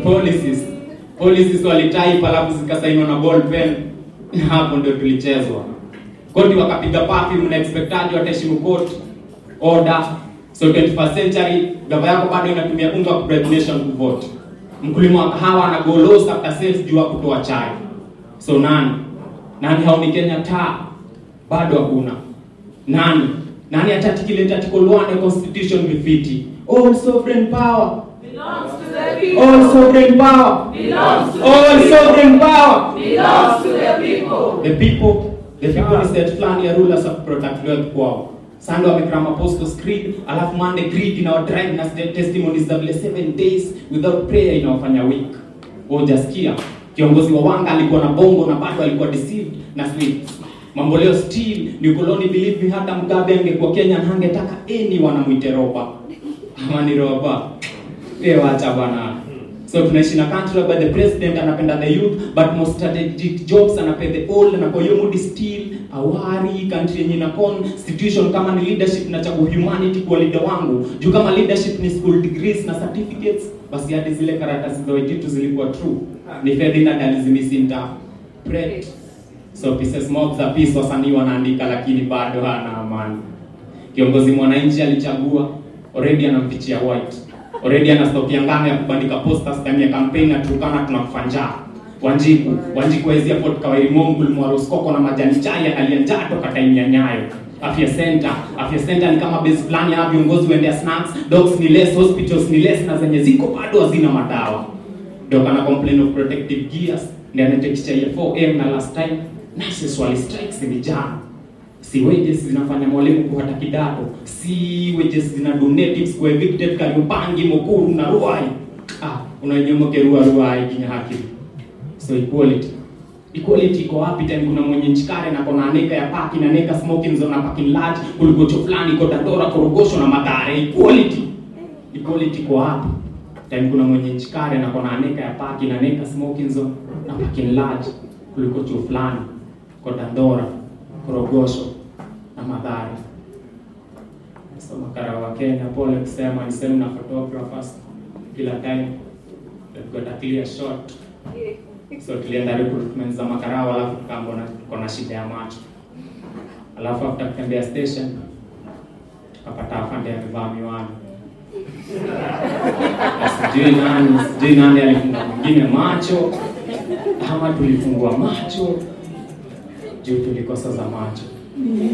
policies policies walitype alafu zikasainiwa na ball pen hapo ndio tulichezwa koti wakapiga papi mna expectaji wataheshimu court order so 21st century gava yako bado inatumia unga wa bribe nation kuvote mkulima wa kahawa ana go lost after sales juu ya kutoa chai so nani nani haoni Kenya taa bado hakuna nani nani atatikileta article 1 ya constitution vifiti all sovereign power Belongs to the people. all sovereign power Belongs to all the people. sovereign power Belongs to the people. the people the people ni set fulani ya rulers of protect wealth kwao Sunday wamekram apostles creed alafu Monday creed inawadrive na st- testimonies za vile seven days without prayer inawafanya weak hujasikia kiongozi wa wanga alikuwa na bongo na bado alikuwa deceived na sweets mambo leo still ni koloni believe me hata mgabe angekuwa Kenya na angetaka any wanamwite roba ama ni roba wewe wacha bwana so tunaishi na country where the president anapenda the youth but most strategic jobs anapea the old na kwa hiyo mood still awari country yenye ina constitution kama ni leadership na chagua humanity kwa leader wangu juu kama leadership ni school degrees na certificates basi hadi zile karatasi za wejitu zilikuwa true ni Ferdinand alizimisinterpret so pieces mob za peace wasanii wanaandika lakini bado hana amani kiongozi mwananchi alichagua already anampichia white already ana stock ya ngano ya kubandika posters ndani ya campaign na tukana tunakufa njaa Wanjiku Wanjiku waezia Port Kawairi Mongul Mwaroskoko na majani chai analia njaa toka time ya Nyayo Afya Center Afya Center ni kama base fulani ya viongozi waendea snacks dogs ni less hospitals ni less na zenye ziko bado hazina madawa ndio kana complain of protective gears ndio anatekisha ya 4M na last time nurses wali strikes ni jana si wages zinafanya mwalimu kuhata kidato si wages zina donatives kwa evicted Kariupangi Mukuru na Ruai ah unanyomoke Ruai Ruai kinya haki so equality equality iko wapi time kuna mwenye nchikare na kona aneka ya paki na neka smoking zone na parking lot kuligocho fulani iko Dandora korogosho na Mathare equality equality iko wapi time kuna mwenye nchikare na kona aneka ya paki na neka smoking zone na parking lot kuliko chuo fulani kwa Dandora korogosho na Mathare so makara wa Kenya pole kusema ni sehemu na photographers kila time they've got a clear shot so tulienda recruitment za makarao alafu tukaambona tuko na shida ya macho alafu after kutembea station tukapata afande amevaa miwani sijui nani sijui nani alifunga mwingine macho ama tulifungua macho juu tulikosa za macho